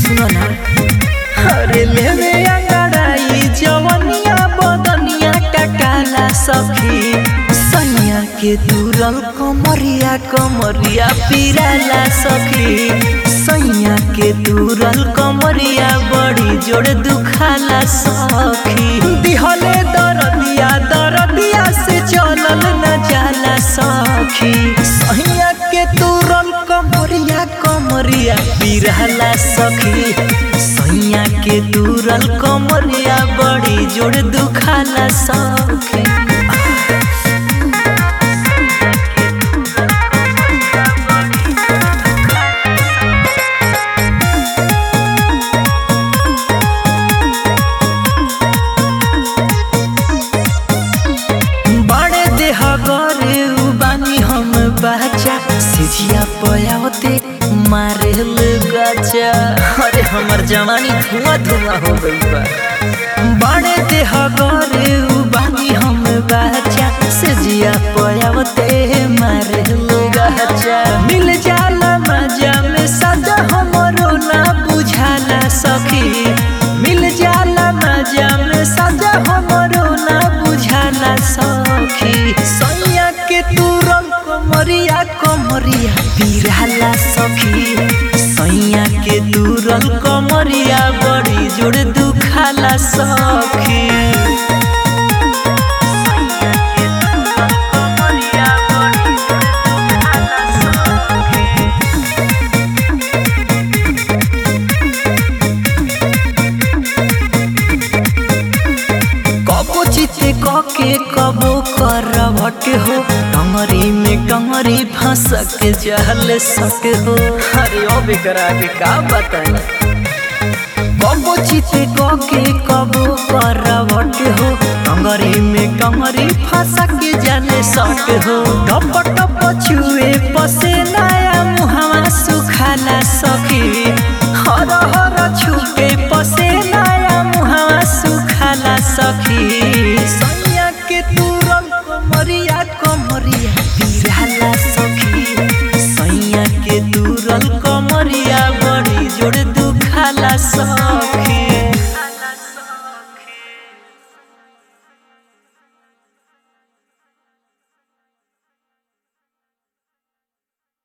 सुनो ना अरे लेवे अंगड़ाई जवनिया बदनिया का काला सखी सैया के तुरल कमरिया कमरिया पिराला सखी सैया के तुरल कमरिया बड़ी जोड़ दुखाला सखी दिहले दरदिया दरदिया से चलल न जाला सखी सैया के तुरल कमरिया कमरिया पिराला सखी सैया के तुरल कमरिया बड़ी जोड़ दुखाला सखी बड़े देह गरे उ बानी हम बाचा सिझिया पयावते मारे गचा अरे हमर जवानी धुआं धुआं हो गई बा बड़े देह गरे उ बानी हम बाचा सिझिया पयावते मारे गचा मिल जाला मजा में सजा हमरो ना बुझाला सखी मिल जाला मजा में सजा हमरो ना बुझाला सखी सैया के तुरल कमरिया कमरिया पिराला सखी सैया के तुरल कमरिया बड़ी जोड़ दुखाला सखी कबो चिते कके कबो करवट हो टंगरी में टंगरी फंसक जहल सक हो अरे ओ बेकरा के का बताई कबो चिते कके कबो करवट हो टंगरी में टंगरी फंसक जल सक हो टप टप छुए पसेनाया मुहावा सुखाला सखी हर हर छुके पसेनाया मुहावा सुखाला सखी सैया के तुरल कमरिया कमरिया पिराला सखी सैया के तुरल कमरिया बड़ी जोड़ दुखाला सखी